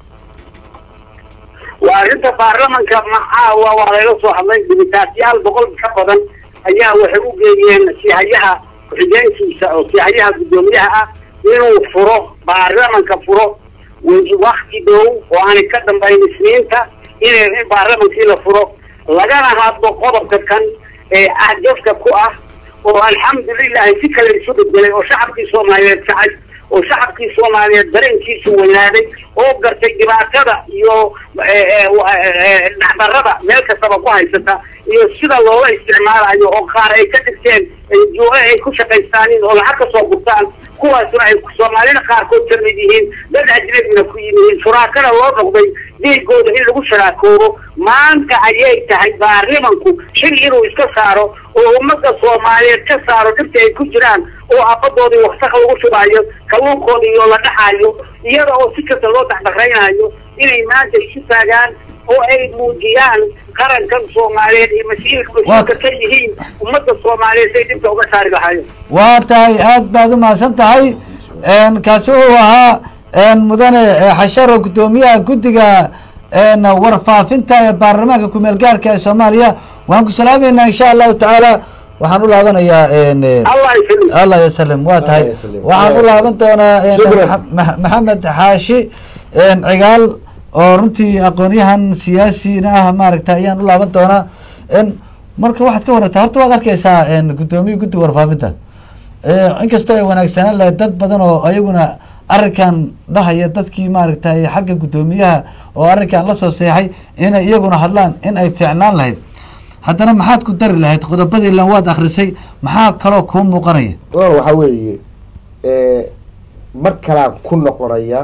waa arrinta baarlamanka macaawa waa layla soo hadlay dibitaasyaal boqol ka badan ayaa waxay u geeyeen sihayaha ku-xigeenkiisa oo sihayaha guddoomiyaha ah inuu furo baarlamanka furo wakti dhow oo aanay ka dambayn isniinta inay in baarlamankii la furo lagana hadlo qodobka kan ee ah jafka ku ah oo alxamdulilahi si kale isu bedelay oo shacabkii soomaaliyeed kacay oo shacabkii soomaaliyeed dareenkiisu weynaaday oo gartay dhibaatada iyo dhacdarada meel kastaba ku haysata iyo sida loola isticmaalayo oo qaar ay ka dhigteen juo ay ku shaqaystaanin oo lacag ka soo gurtaan kuwaasuna ay soomaalida qaarkood ka mid yihiin dad ajnabina ku yimihiin shuraakada loo noqday dhiigooda in lagu sharaakoobo maanta ayay tahay baarlimanku xil inuu iska saaro oo ummadda soomaaliyeed ka saaro dhibta ay ku jiraan oo abadoodii wasaq lagu shubaayo kalluunkoodii iyo la dhaxaayo iyada oo si kasta loo dacdaqraynayo inay maanta isu taagaan oo ay muujiyaan qarankan soomaaliyeed iyo mas-iilka mas-uulka ka yihiin ummadda soomaaliyeed say dhibta uga saari lahaayeen waa tahay aad baad u mahadsan tahay kaasi wuxuu ahaa mudane xasharo guddoomiyaha guddiga warfaafinta ee baarlamaanka kumeel gaarka ee soomaaliya waxaan ku salaameynaa insha allahu tacaala waxaan u laabanayaa allah ysalim allah yasalim waa tahay Allah yasalim. waxaan u laaban doonaa Shukran. Maxa- Max- maxamed xaashi cigaal oo runtii aqoonyahan siyaasina ah maaragta ayaan u laaban doonaa marka waxaad ka warartaa horta waad arkeysaa guddoomiya guddiga warfaafinta inkastoo ay wanaagsanaan lahayd dad badan oo ayaguna arrinkan dhahaya dadkii maaragtay xagga guddoomiyaha oo arrinkan lasoo seexay inay iyaguna hadlaan in ay fiicnaan lahayd haddana maxaad ku dari lahayd qodobadii lan waad akrisay maxaa kaloo kuu muuqanaya walaal waxaa weeye mar kalaan ku noqonaya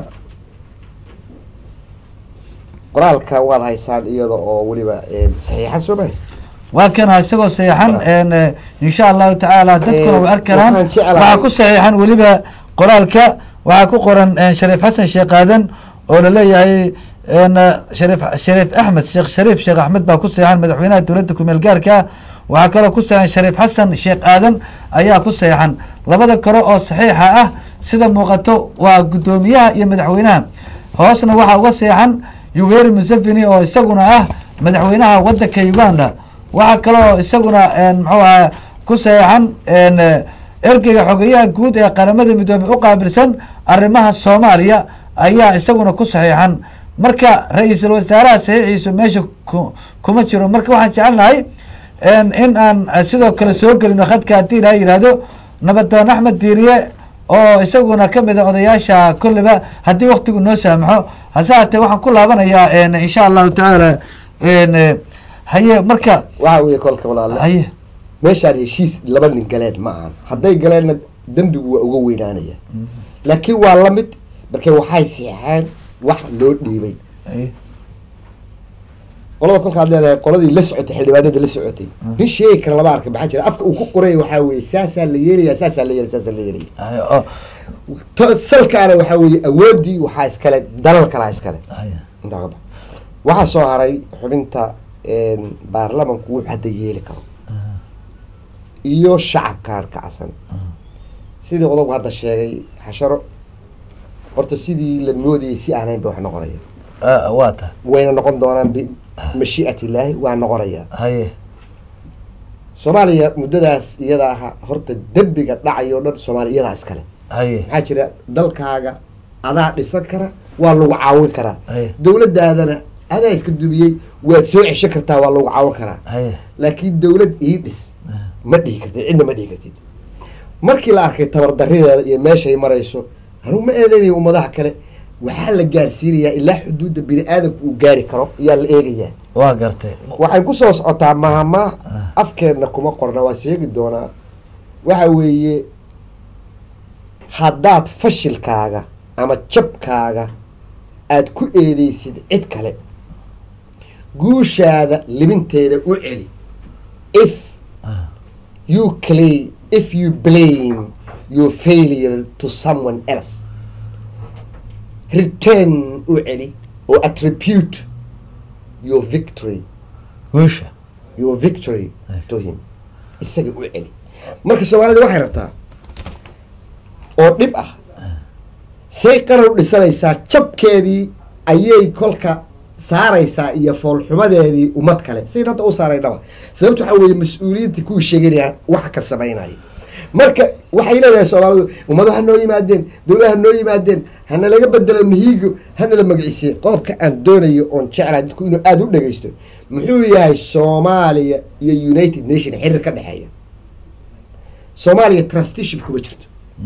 qoraalka waad haysaan iyada oo weliba saxiixan soo ma haysta waa kana isagoo saxiixan insha allahu tacaala dadkuna way arki karaan waxaan jeclahay- waxaa ku saxiixan weliba qoraalka waxaa ku qoran shariif xasan sheekh aadan oo laleeyahay shariif shariif axmed sheekh shariif sheekh axmed baa ku saxiixan madaxweynaha dowladda kumeel gaarka waxaa kaloo ku saxiixan shariif xasan sheekh aadan ayaa ku saxiixan labada kale oo saxiixa ah sida muuqato waa guddoomiyaha iyo madaxweynaha hoosna waxaa uga saxiixan yoweri museveni oo isaguna ah madaxweynaha wadanka uganda waxaa kaloo isaguna muxuu ahaa ku saxeexan ergeyga xogeyaha guud ee qaramada midoobey u qaabilsan arrimaha soomaaliya ayaa isaguna ku saxiixan marka ra-iisul wasaaraha saxiixiisu meesha ku kuma jiro marka waxaan jecelnahay in aan sidoo kale soo gelino khadka haddii ilaha yihahdo nabadoon axmed diiriye oo isaguna kamid a odayaasha kolleyba haddii waktigu noo saamaxo hase haatee waxaan ku laabanayaa insha allahu tacaala haye marka waxa weeye kolka walaale haye meeshaan heshiis laba nin galeen ma ahan hadday galeenna dembigu waa uga weynaanaya laakiin waa la mid markee waxay siixeen wax loo dhiibay haye qolada kolkaad leedahay qoladii la socotay xildhibaanada la socotay nin sheegi kara lama arka maxaa jira afka uu ku qoray waxaa weeye saasaa la yeelaya saasaa la yeelaya saasaa la yeelaya Haye, oo Ta- salkaana waxaa weeye awoodii waxaa iskale dalal kalaa iskale haye intaa ka bax waxaa soo haray xubinta een, baarlamanku wuxuu hadda yeeli karo iyo shacabkaan kacsan sidii odaygu hadda sheegay xasharo horta sidii la moodayay si aanayn ba wax noqonaya Ah, waa ta wayna noqon doonaan bimashii'at illaahi waa noqonaya haye soomaaliya muddadaas iyada aha horta dembiga dhacayo dhan soomaaliya iyadaa iskale haye maxaa jira dalkaaga adaa dhisan kara waa lagu caawin karaa Aye. dowladaadana adaa iska dumiyey waad soo cesho kartaa waa lagu caawin karaa haye laakiin dowlad ii dhis ma dhihi kartid cidna ma dhihi kartid markii la arkay tabardarideeda iyo meeshay marayso anugu ma eedeynayo ummadaha kale waxaa la gaarsiinayaa ilaa xuduudda bini aadamku uu gaari karo ayaa la eegayaa waa gartay waxay ku soo socotaa mahama afkeenna kuma qorna waa sheegi doonaa waxa weeye haddaad fashilkaaga ama jabkaaga aad ku eedeysid cid kale guushaada libinteeda u celi if you claim if you blame your failure to someone else return u celi or attribute your victory guusha your victory to him isaga u celi marka soomaalida waxay rabtaa oo dhib ah say qaran u dhisanaysaa jabkeedii ayay kolka saaraysaa iyo foolxumadeedii ummad kale sayn hadda u saaraynaba sababta waxaa weeye mas-uuliyiinta kuwii sheeganaya waxa ka samaynaya marka waxay leedahay soomaalidu ummado ha noo yimaadeen dowlad ha noo yimaadeen hana laga bedelo mihigo hana la magiciisiye qodobka aan doonayo oon jeclahay dadku inuu aada u dhagaysto muxuu yahay soomaaliya iyo united nation xiriir ka dhexeeya soomaaliya trusteeship kuma jirto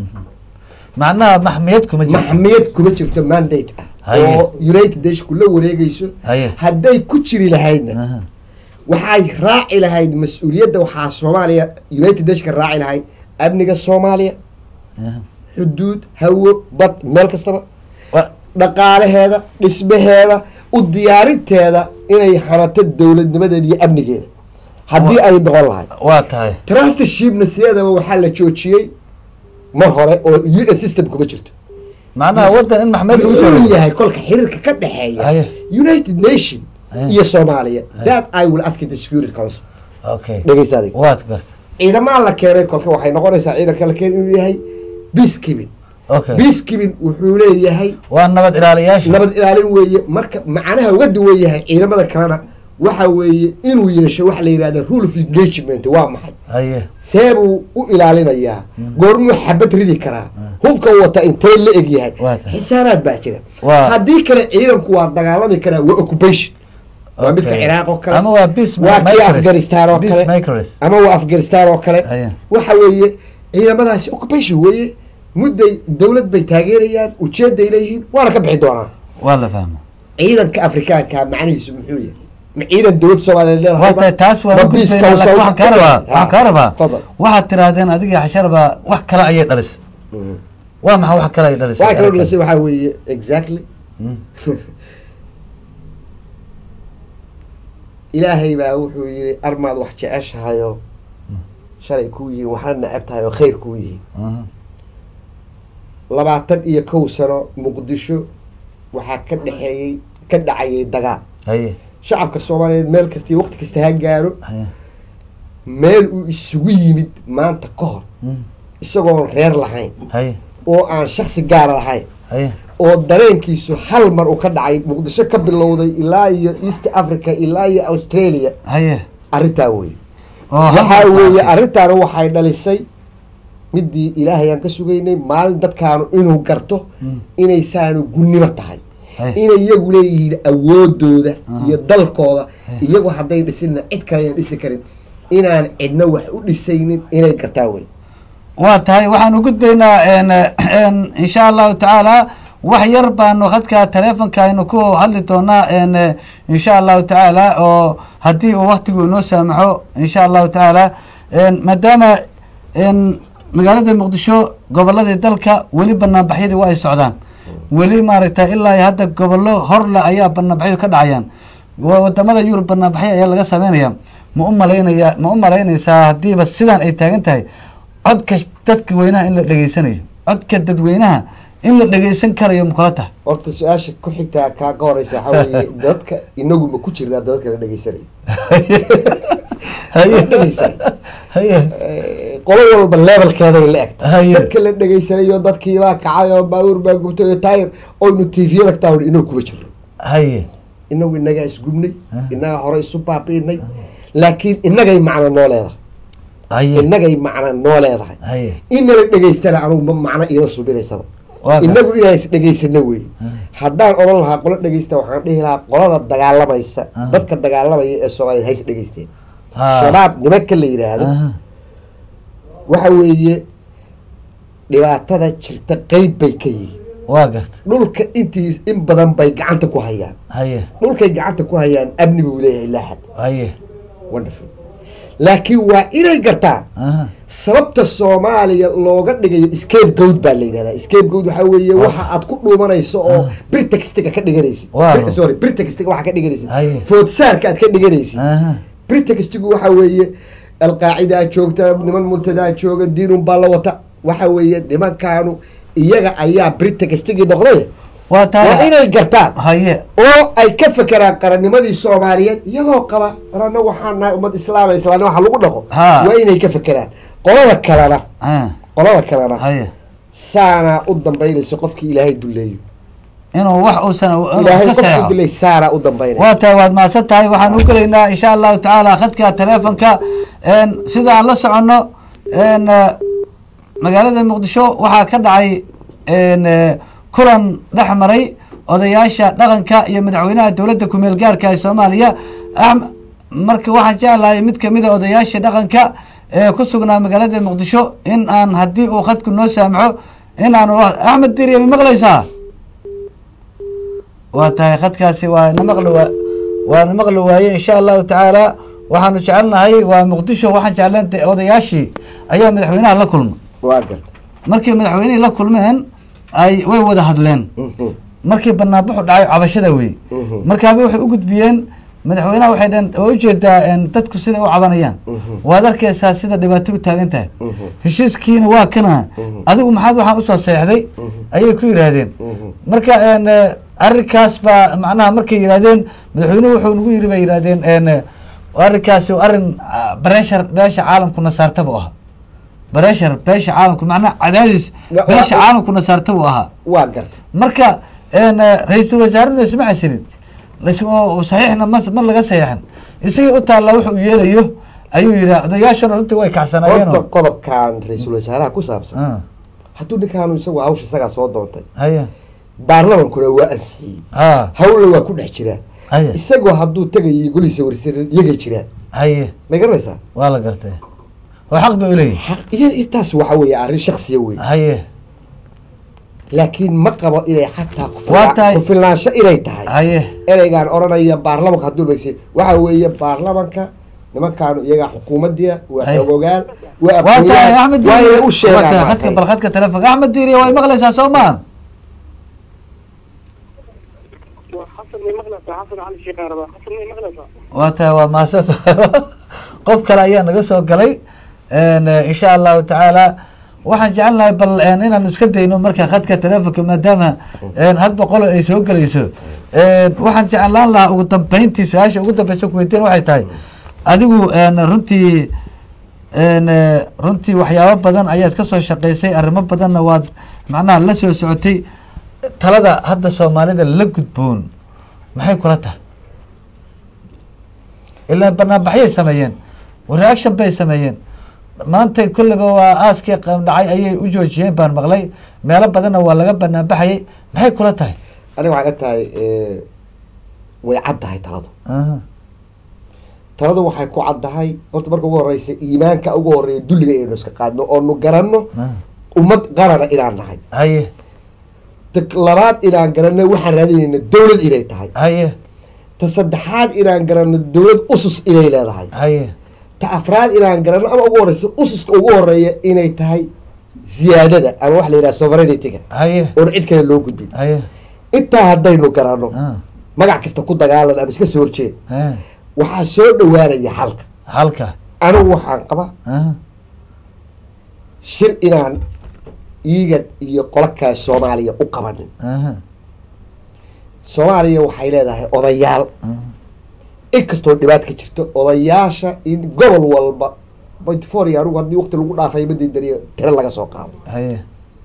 macnaha maxmiyad kuma jirto maxmiyad kuma jirto mandate ah Haye. oo united nationku la wareegayso Haye. hadday ku jiri lahaydna Aha. waxay raaci lahayd mas-uuliyadda waxaa soomaaliya united nationka raaci lahayd amniga soomaaliya Aha. xuduud hawo bad meel kastaba Wa- dhaqaalaheeda dhismaheeda u diyaarinteeda inay hanato dowladnimadeeda iyo amnigeeda haddii ay noqon lahayd waa tahay trustershipna sideedaba waxaa la joojiyey mar hore oo u s system kuma jirto macnaha wadan in maxmed lagu soo inuu rogo yahay kolka xiriirka ka dhexeeya Haye. united nation Haye. iyo soomaaliya that i will ask the security council okay dhegeysa adig waad garta ciidamaa la keenay kolka waxay noqonaysaa ciidanka la keenay inuu yahay peacekeeping okay peacekeeping wuxuu leeyahay waa nabad ilaaliyaasha nabad ilaalin weeye marka macnaha uga duwan yahay ciidamada kalena waxa weeye inuu yeesho waxa la yidhahda rule of engagement waa maxay haye see buu u ilaalinayaa goormuu xabad ridi karaa hubka wata intee la eg yahay Waa tahay. xisaabaad baa jira Waa- haddii kale ciidanku waa dagaalami karaa waa occupation waa midka Okay. ciraaq oo kale ama waa peace waa kii makers. afghanistan oo Peace kale makers. ama waa afghanistan oo kale Aya. waxa weeye ciidamadaasi occupation weeye mudday dowlad bay taageerayaan ujeeday leeyihiin waana ka bixi doonaa waa la fahma ciidanka afrikaanka macnihiisu muxuu yahay ma ciidan dowlad soomaaliyeed leedahay waa tahay taas waa u gudbayna laakiin waxaan kaa rabaa waxaan kaa rabaa fadal waxaad tirahdeen adiga xasharba wax kale ayay dhalisay waa maxaa wax kale ay dhalisay waxaa kaloo dhalasay waxaa weeye exactly Mm. ilaahay baa wuxuu yidhi armaad wax jeceshahayoo shalay kuu yihiin waxna neceb tahay oo khayr kuu yihiin Aha. labaatan iyo kow sano muqdisho waxaa ka dhexeeyey ka dhacayay dagaal haye shacabka soomaaliyeed meel kasta iyo waqti kasta ha gaaro haye meel uu isugu yimid maanta ka hor Mm. isagoon reer lahayn haye oo aan shaksi gaara lahayn haye oo dareenkiisu hal mar uu ka dhacay muqdisho ka bilowday ilaa iyo east africa ilaa iyo australia haye arrintaa weeye oo waxaa hadda- weeye arrintaana waxay dhalisay midii ilaahay aan ka sugaynay maalin dadkaanu inuu garto inaysaanu gunnimo tahay Hey. inay iyagu leeyihiin awoodooda Ah. iyo dalkooda iyagu hadday dhisinna cid kale inaan dhisi karin inaan cidna wax u dhisaynin inay gartaa wey waa tahay waxaan u gudbaynaa n n insha allahu tacaala wax yar baanu khadka taleefonka aynu ku hadli doonaa n insha allahu tacaala oo haddii uu waktigu inoo saamaxo insha allahu tacaala n maadaama n magaalada muqdisho goboladii dalka weli banaanbaxyadii waa ay socdaan weli maaragtay ilaa iyo hadda gobollo horle ayaa banaanbaxyadu ka dhacayaan wa- wadamada yurub banaanbaxyo ayaa laga sameynaya ma u malaynaya ma u malaynaysaa haddiiba sidaan ay taagan tahay codka sh- dadka weynaha in la dhegeysanayo codka dadweynaha in la dhegeysan karayo makula tahay horta su-aasha ku xigtaa kaa ka horeysa waxaa weeye dadka inagu ma ku jirnaa dadka la dhegeysanay haye dhegeysan haye Eh, qolo walba levelkeeday la egta Haye. dadka la dhegeysanayo dadkiibaa kacay oo baabuur baa gubtay oo taayir oynu tviyada taa inagu kuma jirno haye inagu inagaa isgubnay Ah. inagaa hore isu baabiinay laakiin inagay macno noo leedahay haye inagay macno noo leedahay haye inala dhegeystana anugu ma macno iima subinaysaba Waa gar- inagu inaan is dhegeysano wey haddaan odhan lahaa qolo dhegeysta waxaan dhihi lahaa qolada dagaalamaysa Ah. dadka dagaalamaya ee soomaaliya hays dhegeysteen Ha. shabaab nimanka la yidhaahdo Aha. waxa weeye dhibaatada jirta qeyb bay ka yihiin waa garta dhulka intii in badan bay gacanta ku hayaan haye dhulkay gacanta ku hayaan amni buu leeyahay laaxad haye wonderful laakiin waa inay gartaan aha sababta soomaaliya looga dhigayo scape goat baa la yidhahdaa scape goat waxaa weeye waxa aad ku dhuumanayso oo britaxiga ka dhiganaysid Waa. Bir- sorry britaxiga waxa ka dhiganaysid Haye. foodsaarka aad ka dhiganaysid aha britaxigu waxaa weeye alqaacidaa joogta niman muntadaa jooga diinun baa la wata waxa weeye nimankaanu iyaga ayaa britaxigii noqday waa waa tahay inay gartaan haye oo ay ka fekeraan qarannimadii soomaaliyeed iyagoo qaba rana waxaan nahay ummad islaama islaani waxa lagu dhaqo Ha. waa inay ka fekeraan qolada kalena ah qolada kalena haye saanaa u dambaynayso qofkii ilaahay duleeyo inuu wax uusan inuu ilaahay iska qofkii saxo duleey saanaa u dambaynaysa waa tahay waad mahadsan tahay waxaan u gelaynaa insha allahu tacaala khadka teleefonka n sida aan la soconno n magaalada muqdisho waxaa ka dhacay n kulan dhex maray odayaasha dhaqanka iyo madaxweynaha dowladda kumeel gaarka ee soomaaliya Ahm- marka waxaan jeclahay mid kamida odayaasha dhaqanka ee ku sugnaa magaalada muqdisho in aan haddii uu khadku noo saamaxo in aan axmed diriya ma maqlaysaa waa tahay khadkaasi waa na maqli waa waa na maqli waaye insha allahu tacaala waxaanu jecelnahay waa muqdisho waxaan jeclan de- odayaashii ayaa madaxweynaha la kulma waa garta markii madaxweynihii la kulmeen ay way wada hadleen Mhm. markii banaanbaxu dhacay cabashada wey Mhm. markaaba waxay u gudbiyeen madaxweynaha waxay dhaheen oo ujeedaa en, dadku siday u cabanayaan waad arkaysaa sida dhibaato u taagan tahay heshiiskiina waa kana adigu maxaad waxaan usoo seexday ayay ku yidhaahdeen marka en, eh, arrinkaas baa macnaha markay yidhahdeen madaxweynuhu wuxuu nagu yiri bay yidhahdeen en, eh, arrinkaasi waa arrin ah, bareshar beesha caalamkuna saarta buu ahaa bareshar beesha caalamku macnaha cadaadis Wa- wa- beesha caalamkuna saarta buu ahaa waa garta marka en, eh, ra-iisul wasaarena isma casirin lasma saxiixna ma ma laga saxiixin isagii u taalla wuxuu yeelayo ayuu yidhi odayaashana runtii way horta kacsanaayeen qodobkan ra-iisul wasaaraha ku saabsan Ah, hadduu ninkaanu isagu hawsha isagaa soo doontay haya baarlamankuna waa ansixiyey ha hawlna waa ku dhex jiraa haya isagoo hadduu tagayo golihiisa warisar iyagay jiraan haye may garanaysaa waa la gartay oo xaq bay uleeyihin xaq iyo intaas waxa weeye arrin shaksiya wey haye laakiin ma qabo inay xataa Waa tahay- kufilnaansho inay tahay haye ereygaan odhanaya baarlamanka hadduu dhegeysa waxa weeye baarlamanka nimankaanu iyagaa xukuumaddiya waa Ay. xogogaan waa waa tahay aqoonyahan, axmed waa inay diiriye u waa sheegaan tahay waa khadka tahay. bal khadka telefonka axmed diiriye way maqlaysaa soo maan xasan may maqlaysaa xasan cali sheekh araba xasan may maqlaysaa waa tahay waa maasad qof kale ayaa naga soo galay En, eh, insha allahu tacaala waxaan jecelnahay bal en, inaan iska dayno marka khadka telefonka maadaama en, hadba qolo ay soo gelayso En, waxaan jeclaan lahaa ugu dambeyntii su-aasha ugu dambeysa kuweydiin waxay tahay adigu en, runtii en, eh, runtii waxyaabo badan ayaad ka soo shaqeysay arrimo badanna waad macnaha la soo socotay talada hadda soomaalida la gudboon maxay kula tahay ilaa banaanbaxyay sameeyeen reaction bay sameeyeen maanta kolleyba waa aaskii qam dhacay ayay u joojiyeen baan maqlay meelo badanna waa laga banaanbaxayay maxay kula tahay aniga waxay la tahay eh, way caddahay taladu Aha, taladu waxay ku caddahay horta marka ugu horeysa iimaanka ugu horeeya dulliga inaynu iska qaadno oonu garanno aha. ummad qarana inaan nahay haye ta labaad inaan garanno waxaan raadinayna dowlad inay tahay haye ta saddexaad inaan garanno dowlad usus inay leedahay haye ta afraad inaan garanno ama ugu horeysa ususka ugu horeeya inay tahay ziyaadada ama waxa la yidhaha sovereignity-ga haye oon cid kale loo gudbin haye intaa haddaynu garanno ah, magac kasta ku dagaalan ama iska soo horjeed Eh, waxaa soo dhawaanaya xalka halka anigu waxaan qabaa Ah, shir inaan iigad iyo qolakaas soomaaliya u qabanin aha, soomaaliya waxay leedahay odayaal inkastoo dhibaat ka jirto odayaasha in gobol walba point four iyo anigu haddii waqti lagu dhaafay madidariyo tiro laga soo qaado haye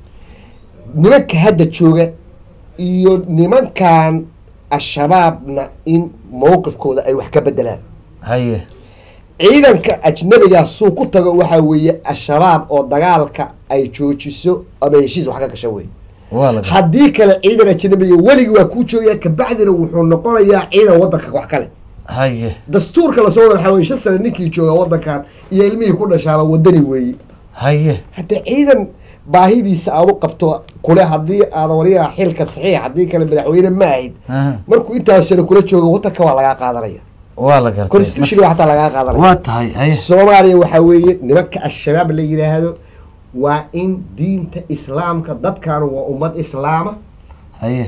nimanka hadda jooga iyo nimankan al-shabaabna in mawqifkooda ay wax ka bedelaan haye ciidanka ajnabigaa suu ku tago waxaa weeye al-shabaab oo dagaalka ay joojiso ama heshiis wax ka gasho wey waa la gartay haddii kale ciidan ajnabiga weligii waa kuu joogaya kabacdina wuxuu noqonayaa ciidan wadanka wax kale haye dastuurka lasoo wada waxaa weye shan sane ninkii jooga wadankan iyo ilmihii ku dhashaaba wadani weeye haye haddii ciidan baahidiisa aad u qabto kule haddii aad wariyaha xilka saxiix haddii kale madaxweyne ma ahayd aha, markuu intaas sano kula joogo wadanka waa lagaa qaadanaya waa la gartay constitution xataa lagaa qaadanaya waa tahay haye soomaaliya waxaa weeye nimanka al-shabaab la yidhaahdo waa in diinta islaamka dadkaanu waa ummad islaama haye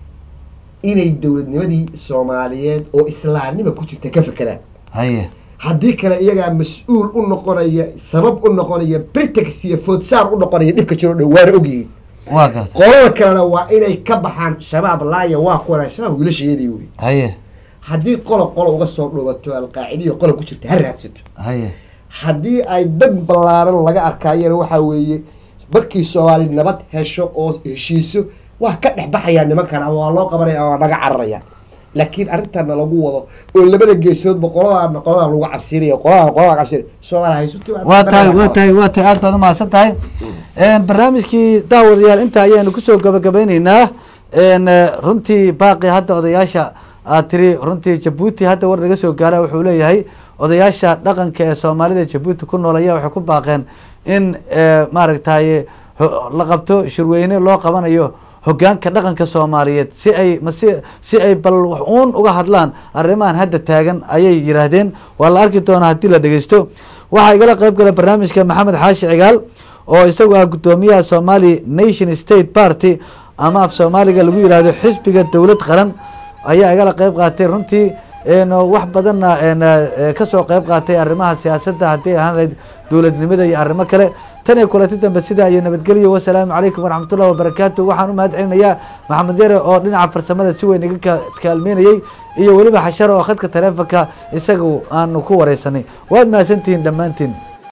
inay dowladnimadii soomaaliyeed oo islaamnima ku jirta ka fekeraan haye haddii kale iyagaa mas-uul u noqonaya sabab u noqonaya britex iyo foodsaar u noqonaya dhibka jiro dhan waana ogyihiin waa gartay qolada kalena waa inay ka baxaan shabaab laaya waa kuwana shabaab wiilashayadii wey haye haddii qola qola uga soo dhuubato alqaacidiyo qola ku jirta ha raadsato haye haddii ay dad ballaaran laga arkaayana waxaa weeye markii soomaali nabad hesho oo heshiiso waa ka dhex baxayaa nimankan ama waa loo qabanaya ama waa naga cararaya laakiin arrintana lagu wado oo labada geesoodba qoladaana qoladaa lagu cabsiinaya qoladaana qoladaa cabsiinaya soomaali haysu timaado waa tahay waa tahay waa tahay aad baad umahadsan tahay barnaamijkii daawadayaal inta ayaanu kusoo gabagabeyneynaa n runtii baaqi hadda odayaasha aad tiri runtii jabuuti hadda war naga soo gaara wuxuu leeyahay odayaasha dhaqanka ee soomaalida jabuuti ku nool ayaa waxay ku baaqeen in maaragtay ho- la qabto shirweyne loo qabanayo hogaanka dhaqanka soomaaliyeed si ay masi si ay bal wax uun uga hadlaan arrimahan hadda taagan ayay yiraahdeen waa la arki doonaa haddii la dhegeysto waxaa igala qeyb gala barnaamijka maxamed xaashi cigaal oo isagu ah guddoomiyaha somali nation state party ama af soomaaliga lagu yiraahdo xisbiga dowlad qaran ayaa igala qeyb qaatay runtii n wax badanna n kasoo qeyb qaatay arrimaha siyaasadda haddii ahaan lahayd dowladnimada iyo arrimo kale tan iyo kulanti dambe sidaa iyo nabadgelyo wasalaamu calaykum waraxmatullahi wabarakaatu waxaan u mahad celinayaa maxamed yare oo dhinaca farsamada si weyn iga ka- kaalmeynayey iyo weliba xasharo oo khadka taleefonka isagu aanu ku wareysanay waad mahadsantihiin dhammaantiin